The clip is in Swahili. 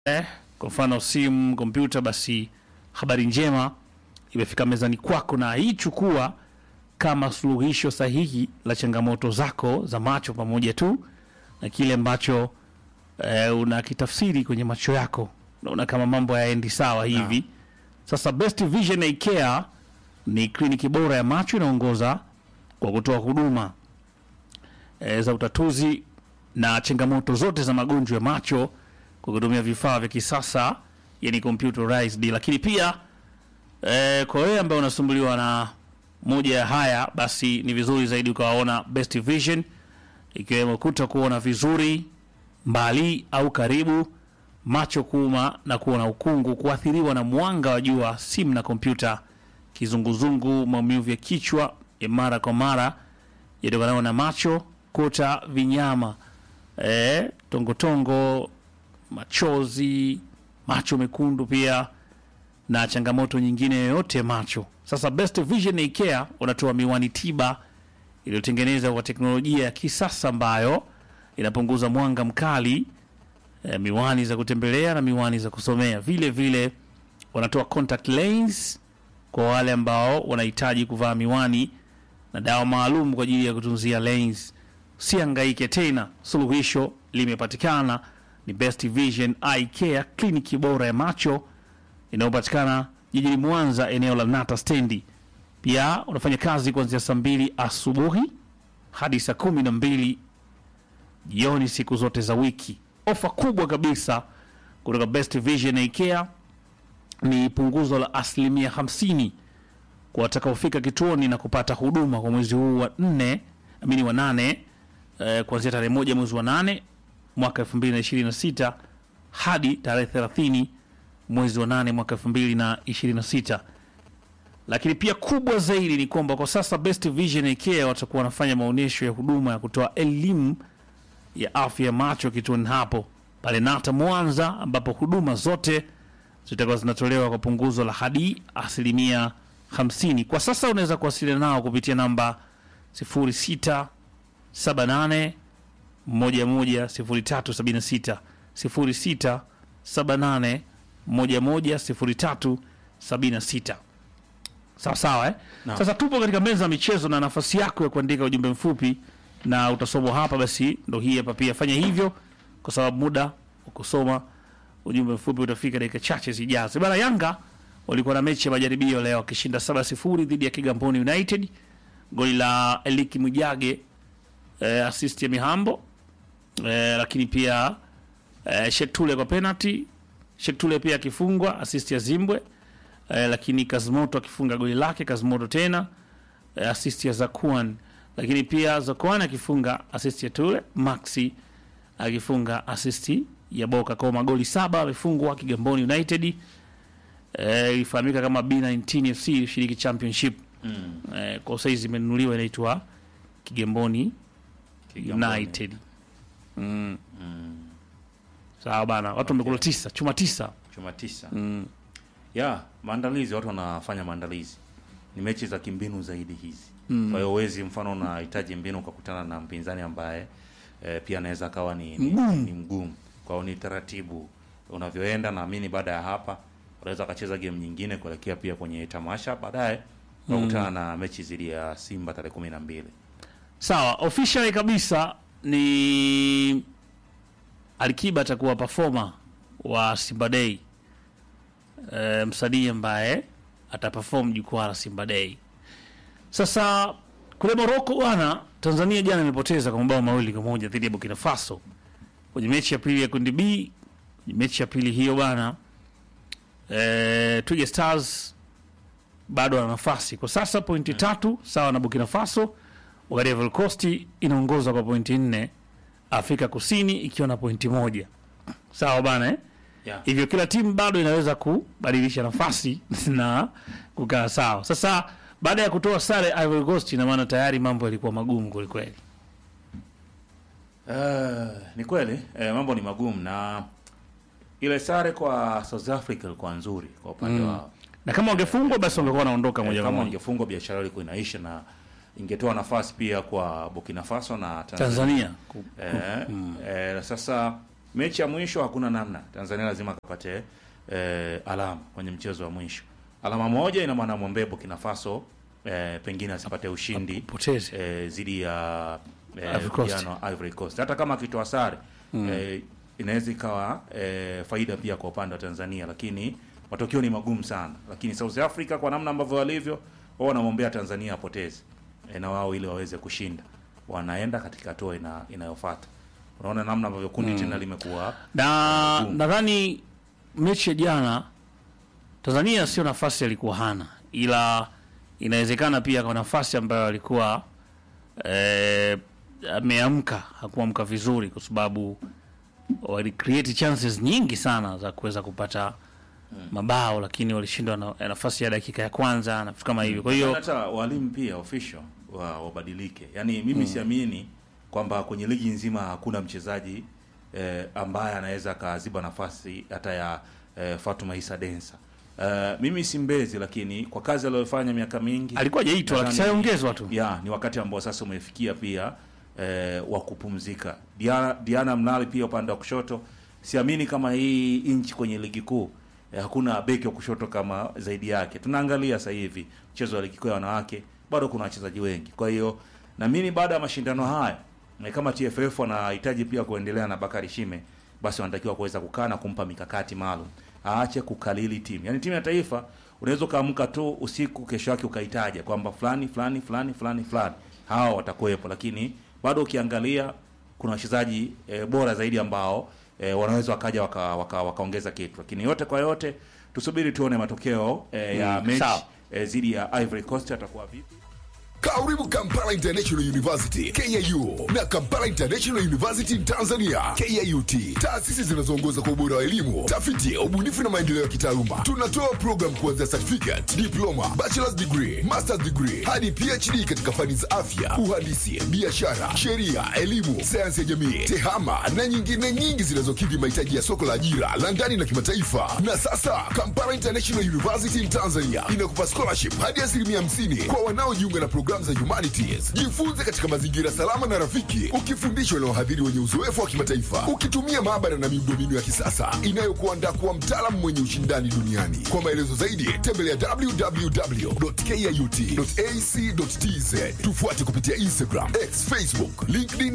eh, kwa mfano simu, kompyuta, basi habari njema imefika mezani kwako, na hii chukua kama suluhisho sahihi la changamoto zako za macho, pamoja tu na kile ambacho eh, unakitafsiri kwenye macho yako, unaona kama mambo hayaendi sawa hivi. Sasa Best Vision Eye Care ni kliniki bora ya macho inaongoza kwa kutoa huduma e, za utatuzi na changamoto zote za magonjwa ya macho kwa kutumia vifaa vya kisasa yani computerized, lakini pia e, kwa wewe ambaye unasumbuliwa na moja ya haya, basi ni vizuri zaidi ukawaona Best Vision, ikiwemo kuta kuona vizuri mbali au karibu, macho kuuma na kuona ukungu, kuathiriwa na mwanga wa jua, simu na kompyuta, kizunguzungu, maumivu ya kichwa ya mara kwa mara yatokanayo na macho, kuta, vinyama, eh, tongotongo, machozi, macho mekundu pia na changamoto nyingine yoyote ya macho. Sasa Best Vision Eye Care unatoa miwani tiba iliyotengenezwa kwa teknolojia ya kisasa ambayo inapunguza mwanga mkali, eh, miwani za kutembelea na miwani za kusomea. Vile vile wanatoa contact lens kwa wale ambao wanahitaji kuvaa miwani na dawa maalum kwa ajili ya kutunzia lens. Usihangaike tena, suluhisho limepatikana. Ni Best Vision Eye Care, kliniki bora ya macho inayopatikana jijini Mwanza, eneo la Nata stendi. Pia unafanya kazi kuanzia saa mbili asubuhi hadi saa kumi na mbili jioni siku zote za wiki. Ofa kubwa kabisa kutoka Best Vision Eye Care ni punguzo la asilimia 50 kwa watakaofika kituoni na kupata huduma kwa mwezi huu wa nne amini wa nane eh, kuanzia tarehe moja mwezi wa nane mwaka 2026 hadi tarehe 30 mwezi wa nane mwaka 2026. Lakini pia kubwa zaidi ni kwamba kwa sasa Best Vision Eye Care watakuwa wanafanya maonyesho ya huduma ya kutoa elimu ya afya ya macho kituoni hapo pale Nata Mwanza, ambapo huduma zote zitakuwa zinatolewa kwa punguzo la hadi asilimia 50. Kwa sasa unaweza kuwasiliana nao kupitia namba 0678 110376 0678 110376. Sawa sawa eh? Naam. Sasa tupo katika meza ya michezo na nafasi yako ya kuandika ujumbe mfupi na utasomwa hapa, basi ndo hii hapa. Pia fanya hivyo kwa sababu muda wa kusoma ujumbe mfupi utafika dakika chache zijazo. Bana, Yanga walikuwa na mechi ya majaribio leo wakishinda 7-0 dhidi ya Kigamboni United, goli la Eliki Mwijage, eh, assist ya Mihambo eh, lakini pia eh, Shetule kwa penalty, Shetule pia akifungwa assist ya Zimbwe eh, lakini Kazimoto akifunga goli lake, Kazimoto tena eh, assist ya Zakuan, lakini pia Zakuan akifunga assist ya Tule, Maxi akifunga assist ya Boka. Kwa magoli saba amefungwa Kigamboni United eh, ifahamika kama B19 FC ilishiriki championship Mm. eh, kwa saizi imenunuliwa inaitwa Kigamboni Kigamboni. United. Mm. Sawa bana, watu wamekula tisa, chuma tisa. Chuma tisa. Mm. Ya, maandalizi watu wanafanya maandalizi. Ni mechi za kimbinu zaidi hizi. Kwa hiyo uwezi mfano unahitaji mbinu ukakutana na mpinzani ambaye eh, pia anaweza akawa ni, ni, Mgumu. ni mgumu. Kwa hiyo ni taratibu unavyoenda, naamini baada ya hapa unaweza akacheza game nyingine kuelekea pia kwenye tamasha baadaye unakutana na mechi zidi ya Simba tarehe kumi na mbili. Sawa, officially kabisa ni Alikiba atakuwa performer wa Simba Day. E, msanii ambaye ataperform jukwaa la Simba Day. Sasa kule Morocco bwana, Tanzania jana imepoteza kwa mabao mawili kwa moja dhidi ya Burkina Faso kwenye mechi ya pili ya kundi B. Kwenye mechi ya pili hiyo bwana, e, Twiga Stars bado ana nafasi kwa sasa, pointi tatu sawa na Burkina Faso, wakati Ivory Coast inaongoza kwa pointi nne, Afrika Kusini ikiwa na pointi moja sawa bana eh? Yeah. Hivyo kila timu bado inaweza kubadilisha nafasi na kukaa sawa. Sasa baada ya kutoa sare Ivory Coast, ina maana tayari mambo yalikuwa magumu kwelikweli. Eh, ni kweli eh, mambo ni magumu na ile sare kwa South Africa ilikuwa nzuri kwa upande wa Na kama wangefungwa basi wangekuwa wanaondoka moja eh, kwa kama moja. ingefungwa biashara ilikuwa inaisha na ingetoa nafasi pia kwa Burkina Faso na Tanzania. Tanzania ku- Eh, eh, sasa mechi ya mwisho hakuna namna, Tanzania lazima akapate eh, alama kwenye mchezo wa mwisho. Alama moja ina maana mwombee Burkina Faso eh, pengine asipate ushindi Poteze. eh, zidi ya eh, Ivory Coast. vijana wa Ivory Coast. Hata kama akitoa sare eh, inaweza ikawa eh, faida pia kwa upande wa Tanzania, lakini matokeo ni magumu sana. Lakini South Africa kwa namna ambavyo walivyo wao wanamwombea Tanzania apoteze eh, na wao ili waweze kushinda, wanaenda katika hatua ina, inayofuata. Unaona namna ambavyo kundi tena limekuwa na Boom. nadhani mechi ya jana Tanzania sio nafasi alikuwa hana, ila inawezekana pia kwa nafasi ambayo alikuwa eh, ameamka hakuamka vizuri, kwa sababu wali create chances nyingi sana za kuweza kupata mabao, lakini walishindwa na nafasi ya dakika ya kwanza na vitu kama hivyo. Kwa hiyo hata walimu pia official wa wabadilike. Yaani mimi siamini kwamba kwenye ligi nzima hakuna mchezaji eh, ambaye anaweza akaziba nafasi hata ya eh, Fatuma Isa Densa. Eh, mimi si mbezi, lakini kwa kazi aliyofanya miaka mingi alikuwa hajaitwa, nadhani- lakishaongezwa tu. ya ni wakati ambao sasa umefikia pia eh, wa kupumzika. Diana, Diana Mnali pia upande wa kushoto, siamini kama hii nchi kwenye ligi kuu eh, hakuna beki wa kushoto kama zaidi yake. Tunaangalia sasa hivi mchezo wa ligi kuu ya wanawake, bado kuna wachezaji wengi. Kwa hiyo naamini baada ya mashindano haya eh, kama TFF wanahitaji pia kuendelea na Bakari Shime, basi wanatakiwa kuweza kukaa na kumpa mikakati maalum, aache kukalili timu. Yaani timu ya taifa unaweza ukaamka tu usiku, kesho yake ukaitaja kwamba fulani fulani fulani fulani fulani, hawa watakuwepo, lakini bado ukiangalia kuna wachezaji e, bora zaidi ambao e, wanaweza wakaja waka, waka, wakaongeza kitu, lakini yote kwa yote tusubiri tuone matokeo e, ya Mm, mechi sawa. e, dhidi ya Ivory Coast atakuwa vipi. Karibu Kampala International University KIU na Kampala International University Tanzania KIUT, taasisi zinazoongoza kwa ubora wa elimu, tafiti, ubunifu na maendeleo ya kitaaluma. Tunatoa program kuanzia certificate, diploma, bachelor's degree, master's degree hadi PhD katika fani za afya, uhandisi, biashara, sheria, elimu, sayansi ya jamii, tehama na nyingine nyingi zinazokidhi mahitaji ya soko la ajira la ndani na kimataifa. Na sasa Kampala International University in Tanzania inakupa scholarship hadi asilimia 50 kwa wanaojiunga na programu za humanities. Jifunze katika mazingira salama na rafiki, ukifundishwa na wahadhiri wenye uzoefu wa kimataifa, ukitumia maabara na miundombinu ya kisasa inayokuandaa kuwa mtaalamu mwenye ushindani duniani. Kwa maelezo zaidi, tembelea www.kiut.ac.tz. Tufuate kupitia Instagram, X, Facebook, LinkedIn